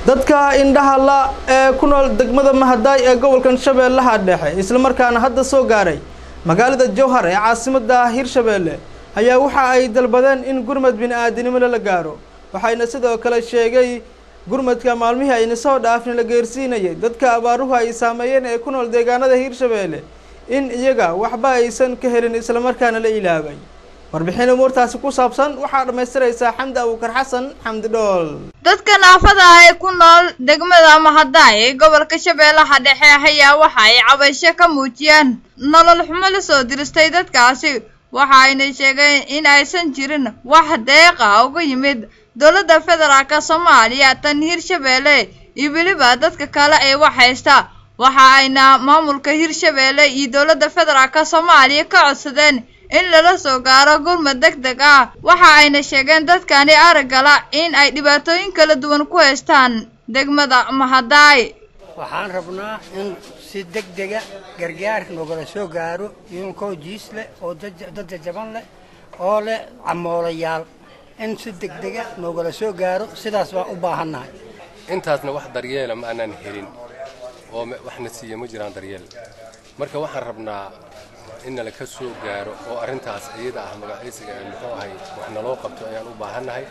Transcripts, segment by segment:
dadka indhaha la ee ku nool degmada mahadaay ee gobolkan shabeellaha dhexe islamarkaana hadda soo gaaray magaalada jowhar ee caasimada hirshabeelle ayaa waxa ay dalbadeen in gurmad bini-aadinimo lala gaaro waxayna sidoo kale sheegay gurmadka maalmihii ayna soo dhaafin la geersiinayay dadka abaaruhu ay saameeyeen ee ku nool deegaanada hirshabeelle in iyaga waxba aysan ka helin islamarkaana la ilaabay warbixin umuurtaasi ku saabsan waxaa dhammaystiraysaa xamdi abuukar xasan xamdi dhool dadka naafada ah ee ku nool degmada mahadaay ee gobolka shabeellaha dhexe ayaa waxa ay cabasho ka muujiyeen nolol xumo la soo diristay dadkaasi waxa ayna sheegeen in aysan jirin wax deeqa uga yimid dowladda federaalka soomaaliya tan hirshabeelle iyo weliba dadka kale ee wax haysta waxa ayna maamulka hirshabeelle iyo dowladda federaalka soomaaliya ka codsadeen in lala soo gaaro gurmad deg deg ah waxa ayna sheegeen dadkani araggala in ay dhibaatooyin kala duwan ku haystaan degmada mahadaay waxaan rabnaa in si deg dega gargaar nogala soo gaaro iyonkoo jiis leh oo dad jajaban leh oo leh camoolayaal in si deg dega noogala soo gaaro sidaas baan u baahannahay intaasna wax daryeela ma aanaan helin oo waxna siiya ma jiraan daryeel marka waxaan rabnaa in nala ka soo gaaro oo arrintaas iyada ah magaciisiga muxuu ahay wax naloo qabto ayaan u baahannahay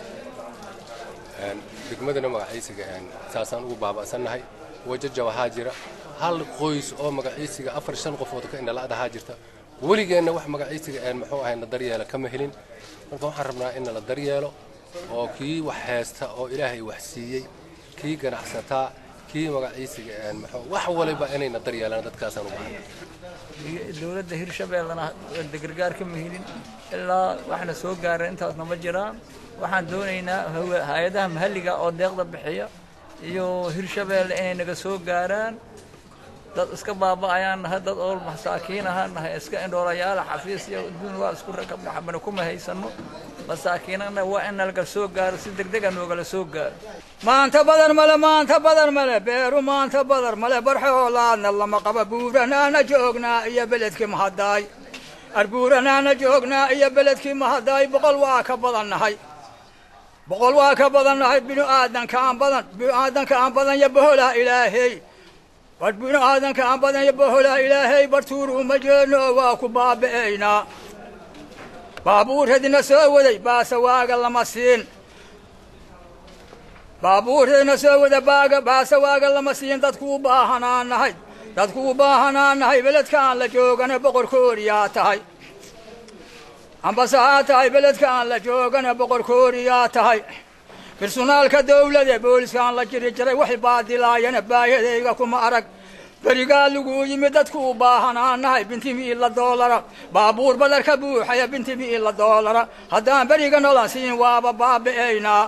degmadana magaciisiga saasaan ugu baaba'sannahay wajaja waxaa jira hal qoys oo magaciisiga afar shan qofood ka indhala'dahaa jirta weligeenna wax magaciisiga muxuu ahay na daryeela kama helin marka waxaan rabnaa in nala daryeelo oo kii wax haysta oo ilaahay wax siiyey kii ganacsataa kii magaciisiga wax waliba inayna daryeelaan dadkaasaan u baahannahay dowladda hirshabeellena gargaar kama helin ilaa waxna soo gaara intaasna ma jiraan waxaan doonaynaa hay-adaha mahalliga oo deeqda bixiya iyo hirshabeelle inay naga soo gaaraan dad iska baaba'ayaan nahay dad oo masaakiin ahaan nahay iska indhoolayaala xafiis iyo adduun waa isku rakabnaxabana kuma haysano masaakiinana waa in nalaga soo gaaro si degdega noogala soo gaaro maanta badan male maanta badan male beeru maanta badan male barxoolaadna lama qaba buuranaana joognaa iyo beledkii mahadaay arbuuranaana joognaa iyo beledkii mahadaay boqol waa ka badannahay boqol waa ka badannahay binu aadanka aan badan binu aadanka aan badan iyo boholaa ilaahey war binu aadanka aan badan iyo boholaa ilaahay bartuuru uma jeedno waa ku baabi'aynaa baabuurradina soo waday baase waaga lama siin baabuurradina soo wada baaga baase waaga lama siin dadku u baahanaa nahay dadku u baahanaa nahay beledkaan la joogana boqorkooriyaa tahay ambase haa tahay beledkaan la joogana boqorkooriyaa tahay birsunaalka dawlade booliskaan la jiri jiray waxay baadilaayana baayadayga kuma arag berigaa laguu yimid dadku u baahanaa nahay binti miila doolara baabuur badarka buuxaya binti miila doolara haddaan beriga nolan siin waaba baabi'aynaa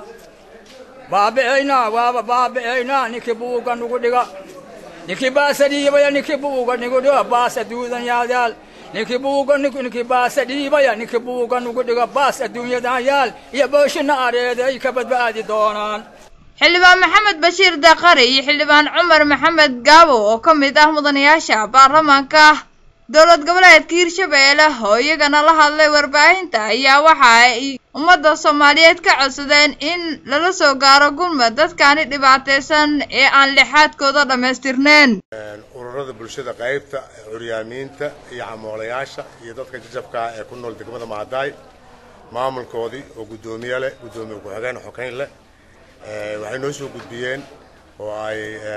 baabi'aynaa waaba baabi'aynaa ninkii buuga nugu dhiga ninkii baasa dhiibaya ninkii buuga nugu dhiga baas adduunyan yaadaal ninkii buuga ninkii baasa dhiibaya ninkii buuga nugu dhiga baas adduunyadan yaal iyo booshina areeda ay ka badbaadi doonaan xildhibaan maxamed bashiir daqari iyo xildhibaan cumar maxamed gaabo oo ka mid ah mudanayaasha baarlamaanka dowlad goboleedka hirshabeelle oo iyagana la hadlay warbaahinta ayaa waxa ay ummadda soomaaliyeed ka codsadeen in lala soo gaaro gurmad dadkaani dhibaataysan ee aan lixaadkooda dhammaystirneen ururada bulshada qaybta curyaamiinta iyo camoolayaasha iyo dadka jajabka ah ee ku nool degmada mahadaay maamulkoodii oo guddoomiye leh guddoomiye ku-xigeen xokayn leh waxay noo soo gudbiyeen oo ay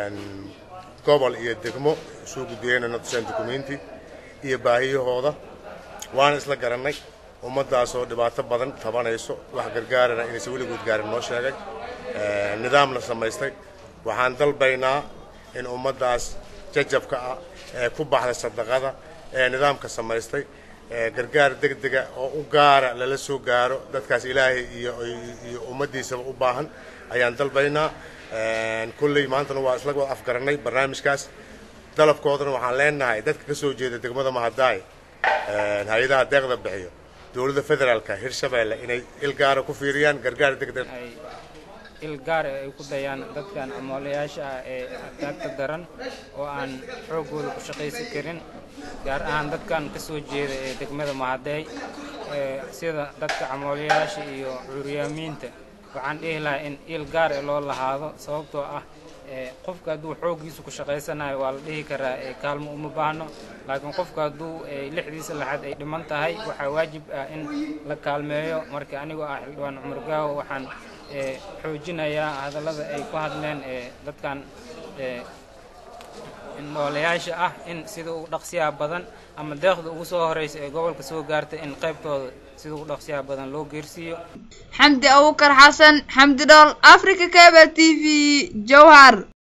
gobol iyo degmo soo gudbiyeen na tuseen dukumenti iyo baahiyahooda waana isla garannay ummaddaasoo dhibaato badan tabanayso wax gargaarana inaysan weligood gaarin noo sheegay nidaamna samaystay waxaan dalbaynaa in ummaddaas jajabka ah ee ku baxday sadaqada ee nidaamka samaystay gargaar degdega oo u gaara lala soo gaaro dadkaas ilaahay iyo iyo ummaddiisaba u baahan ayaan dalbaynaa kolley maantana waa isla wada afgarannay barnaamijkaas dalabkoodana waxaan leenahay dadka ka soo jeeda degmada mahadaay hay-adaha deeqda bixiyo dowladda federaalka hirshabeelle inay il gaara ku fiiriyaan gargaar degdeg il gaar ay ku dayaan dadkan camoolayaasha ah ee taagta daran oo aan xooggooda ku shaqaysan karin gaar ahaan dadkan ka soo jeeda ee degmada mahadeey sida dadka camoolayaasha iyo curyaamiinta waxaan dhihi lahaa in il gaar e loo lahaado sababtoo ah qofka hadduu xooggiisa ku shaqaysanayo waa la dhihi karaa kaalmo uma baahno laakiin qofka hadduu lixdiisa laxad ay dhiman tahay waxaa waajib ah in la kaalmeeyo marka anigoo ah xildhibaan cumar gaawo waxaan xoojinayaa hadallada ay ku hadleen dadkan noolayaasha ah in sida ugu dhaqsiyaha badan ama deeqda ugu soo horeysa ee gobolka soo gaartay in qaybtooda sida ugu dhaqsiyaha badan loo geersiiyo xamdi abukar xasan xamdi dhool africa cable t v jowhar